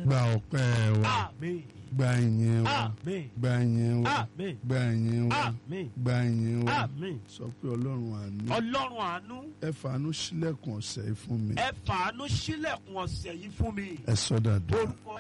gba ọpẹ́ wa àmín gba ìyìn wa àmín gba ìyìn wa àmín gba ìyìn wa àmín gba ìyìn wa àmín sọ pé ọlọ́run àánú ọlọ́run àánú ẹ fàánú sílẹ̀kùn ọ̀sẹ̀ yìí fún mi ẹ fàánú sílẹ̀kùn ọ̀sẹ̀ yìí fún mi ẹ sọ dàdúrà orúkọ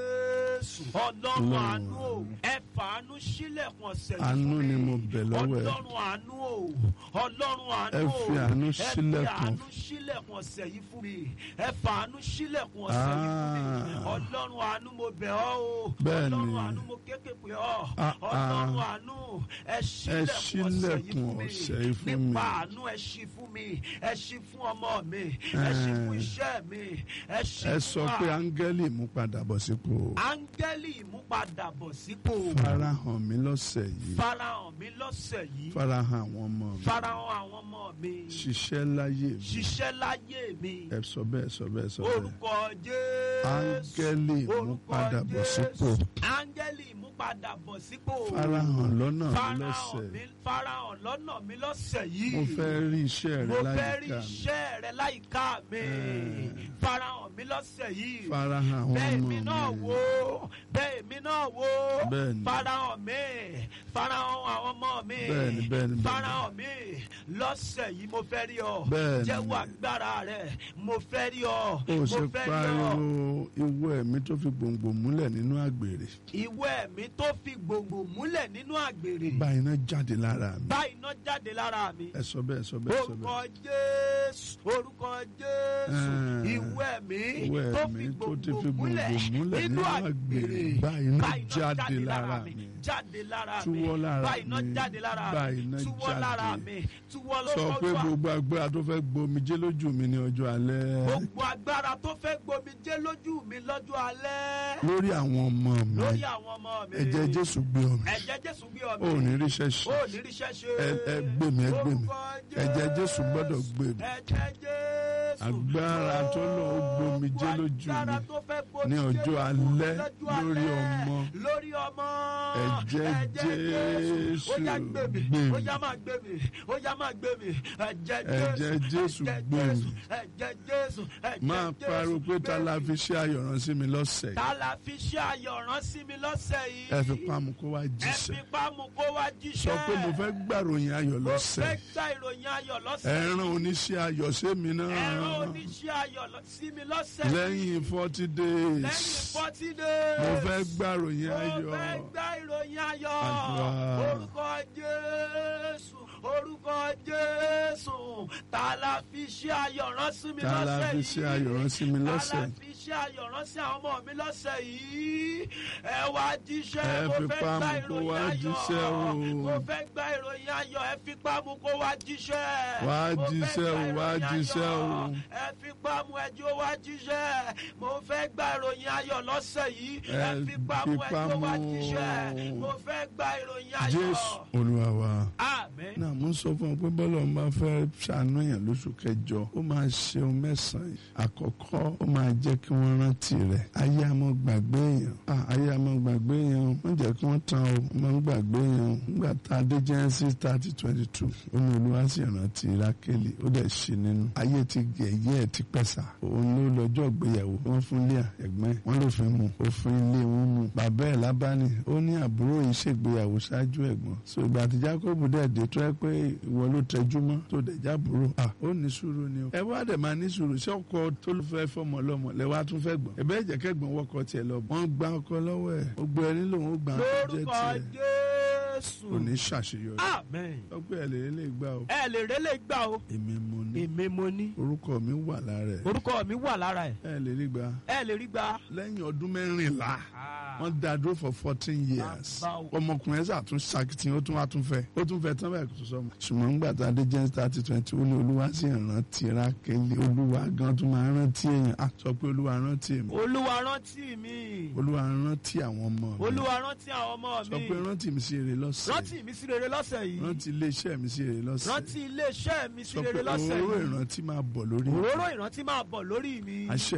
jésù ọlọ́run Ọlọ́run àánú o àánú. ẹ fàánú sílẹ̀kùn ọ̀sẹ̀ yìí Àánú fún mi ni mo bẹ̀ lọ́wọ́ ẹ. ọlọ́run àánú o ọlọ́run àánú Ẹ o fi àánú ẹ fi sílẹ̀kùn. àánú sílẹ̀kùn ọ̀sẹ̀ yìí fún mi ẹ fàánú sílẹ̀kùn ọ̀sẹ̀ yìí fún mi Ah. ọlọ́run àánú mo bẹ̀ ọ́ o Bẹ́ẹ̀ ni. ọlọ́run àánú mo kékè pé ọ́ Ah, ah. ọlọ́run àánú ẹ sílẹ̀kùn ọ̀sẹ̀ yìí sílẹ̀kùn fún mi ọ̀sẹ̀ yìí fún mi. nípa àánú ẹ ṣí fún mi ẹ ṣí fún ọmọ mi ẹ ṣí fún iṣẹ́ mi ẹ ṣí ẹ fún sọ pé wa áńgẹ́lì mú padà bọ̀ sípò áńgẹ́lì ìmúpadàbọ̀ sípò farahàn mi lọ́sẹ̀ yìí farahàn mi lọ́sẹ̀ yìí farahàn àwọn ọmọ mi farahàn àwọn ọmọ mi ṣiṣẹ́ láyé mi ṣiṣẹ́ láyé mi ẹ sọ bẹ́ẹ̀ sọ bẹ́ẹ̀ sọ bẹ́ẹ̀ orúkọ jésù áńgẹ́lì mú orúkọ padà bọ̀ sípò jésù áńgẹ́lì ìmúpadàbọ̀ sípò farahàn lọ́nà mi farahàn lọ́sẹ̀ mi farahàn lọ́nà mi lọ́sẹ̀ yìí mo fẹ́ rí iṣẹ́ mo rẹ fẹ́ rí láyìíká mi iṣẹ́ rẹ láyìíká mi Eh. farahàn mi lọ́sẹ̀ yìí farahàn àwọn bẹ́ẹ̀ ọmọ mi náà mi wò bẹ́ẹ̀ mi náà wò Bẹ́ẹ̀ ni. farahàn mi farahàn àwọn ọmọ mi Bẹ́ẹ̀ ni, bẹ́ẹ̀ ni, bẹ́ẹ̀ ni. farahàn mi lọ́sẹ̀ yìí mo fẹ́ rí ọ Bẹ́ẹ̀ ni. jẹ́wọ́ agbára rẹ mo fẹ́ rí ọ ó mo ṣe fẹ́ rí pariwo ọ ìwọ ẹ̀mí tó fi gbòǹgbò múlẹ̀ nínú àgbèrè ìwé ẹ̀mí tó fi gbòǹgbò múlẹ̀ nínú àgbèrè bá iná jáde lára mi bá iná jáde lára mi ẹ sọ bẹ́ẹ̀ sọ bẹ́ẹ̀ sọ orúkọ bẹ́ẹ̀ jésù orúkọ jésù Eh, ìwé ẹ̀mí ìwọ tó ẹ̀mí fi tó ti gbòǹgbò fi múlẹ̀ gbòǹgbò múlẹ̀ nínú nínú àgbèrè àgbèrè bá iná bá iná jáde lára mi jáde lára mi Túwọ́ lára bá iná mi, jáde lára bá mi iná túwọ́ lára jáde. mi túwọ́ sọ lọ́wọ́ pé gbogbo agbára tó fẹ́ gbomijé lójú mi ní ọjọ́ alẹ́ gbogbo agbára tó fẹ́ gbomijé lójú mi lọ́jọ́ alẹ́ lórí àwọn ọmọ mi lórí àwọn ọmọ mi ẹ̀jẹ̀ Jésù gbé omi ẹ̀jẹ̀ jésù gbé ọ ò ní ríṣẹ́ ṣe ó ní ríṣẹ́ ṣe ẹ ẹ gbé mi ẹ gbé mi Orúkọ ẹ̀jẹ̀ Jésù gbọ́dọ̀ gbé mi ẹ̀jẹ̀ jésù agbára tó lọ ó gbomijé lójú agbára mi tó fẹ́ ní gbomijé ọjọ́ lójú mi alẹ́ lọ́jọ́ lórí alẹ́, ọmọ lórí ọmọ ẹ̀jẹ̀ Jésù ó yá gbé mi gbé mi. ó yá máa gbé mi ó yá máa gbé mi ẹ̀jẹ̀ Ẹ̀jẹ̀ Jésù ẹ̀jẹ̀ gbé mi. Jésù ẹ̀jẹ̀ Jésù ẹ̀jẹ̀ máa Jésù pariwo pé gbé ta la mi. fi ṣe ayọ̀ràn sí mi lọ́sẹ̀ yìí ta la fi ṣe ayọ̀ rán sí mi lọ́sẹ̀ yìí ẹ fi pamọ́ kó wá ẹ jíṣẹ́ fi pamọ́ kó wá jíṣẹ́ sọ pé mo fẹ́ gbàròyìn ayọ̀ mo lọ́sẹ̀ fẹ́ yìí. gba ìròyìn ayọ̀ ẹ lọ́sẹ̀ yìí. rán oníṣẹ́ ayọ̀ sí mi ẹ̀rọ náà oníṣẹ́ ayọ̀ lọ- sí mi lọ́sẹ̀ yìí. lẹ́yìn forty lẹ́yìn days forty days. mo fẹ́ gbàròyìn mo ayọ̀ fẹ́ gba ìròyìn ayọ̀. Àdúrà. orúkọ jésù orúkọ jésù ta la fi ṣe ayọ̀ rán sí mi ta la lọ́sẹ̀ fi yìí. ṣe ayọ̀ rán sí mi ta lọ́sẹ̀ la yìí. fi ṣe ayọ̀ rán sí àwọn ọmọ mi lọ́sẹ̀ yìí. ẹ wá jíṣẹ́ Ẹ mo fi fẹ́ pamọ́ gba kó ìròyìn wá ayọ̀. jíṣẹ́ o. mo fẹ́ gba ìròyìn ayọ̀ ẹ fi pamọ́ kó wá jíṣẹ́. Wá Mo fẹ́ jíṣẹ́ o, gba wá ìròyìn jíṣẹ́ o. ayọ̀ ẹ fi pamọ́ ẹjọ́ wá jíṣẹ́ mo fẹ́ gba ìròyìn ayọ̀ lọ́sẹ̀ yìí ẹ Ẹ fi pamọ́ fi ẹjọ́ wá pamọ́. jíṣẹ́ mo fẹ́ gba ìròyìn ayọ̀. jésù olúwa wa. àmín náà mo ń sọ fún ọ pé bọ́lá ń bá fẹ́ ṣàánú èèyàn lóṣù kẹjọ ó máa ṣe ohun mẹ́sàn-án yìí àkọ́kọ́ ó máa jẹ́ kí wọ́n rántí rẹ̀ ayé àmọ́ gbàgbé èèyàn ah, ayé àmọ́ gbàgbé èèyàn wọ́n jẹ́ kí wọ́n tan o wọ́n máa ń gbàgbé èèyàn nígbà tá a dé Genesis thirty twenty two ó ní olúwa sì rántí rákélì ó dẹ̀ ṣe nínú ayé ti gẹ̀yẹ́ ẹ̀ ti pẹ̀sà òun ló lọ́jọ́ ìgbéyàwó wọ́n fún Léà ẹ̀gbọ́n ẹ̀ wọ́n ló fi mú òfin ilé wọn mú bàbá ẹ̀ lábánì ó ní àbúrò yìí ṣègbéyàwó ṣáájú ẹ̀gbọ́n so ìgbà tí Jákọ́bù dẹ̀ dé tó ẹ pé ìwọ ló tẹjú mọ́ tó dẹ̀ jábúrò à ó ní sùúrù ni o ẹ wá dẹ̀ máa ní sùúrù ṣé ọkọ tó ló fẹ́ fọmọ lọ́mọ lẹ wá tún fẹ́ gbọ́n ẹ̀bẹ́ ìjẹ́ kẹ́gbọ́n wọkọ̀ tiẹ̀ lọ wọ́n gba ọkọ lọ́wọ́ ẹ̀ ó gbé ẹni lòun ó gbà á tó jẹ́ lórúkọ tiẹ̀ jésù kò ní ṣàṣeyọrí àmín ọgbẹ́ ẹ̀ lè lè gbà o ẹ lè rélé gbà o èmi mo ní èmi mo ní orúkọ mi wà lára ẹ̀ orúkọ mi wà lára ẹ ẹ lè rí gbà ẹ lè rí gbà. lẹ́yìn ọdún mẹ́rìnlá wọ́n dá dúró for fourteen years Bàbá o. ọmọkùnrin ẹ̀sà tún ṣàkìtìyàn ó tún wá tún fẹ́ ó tún fẹ́ tán báyìí kò tó sọmọ. ṣùgbọ́n nígbà tá a dé jẹ́ thirty twenty ó ní olúwa sì rántí rákẹ́lẹ́ olúwa gan tún máa rántí èèyàn á sọ pé olúwa rántí mi olúwa rántí mi olúwa rántí àwọn ọmọ mi olúwa rántí àwọn ọmọ sọ pé mi rántí mi sí èrè lọ́sẹ̀ rántí mi sí rere lọ́sẹ̀ yìí rántí iléeṣẹ́ mi sí èrè lọ́sẹ̀ rántí iléeṣẹ́ mi sí sọ pé rere lọ́sẹ̀ òróró yìí ìrántí máa bọ̀ lórí òróró ìrántí máa bọ̀ lórí mi àṣẹ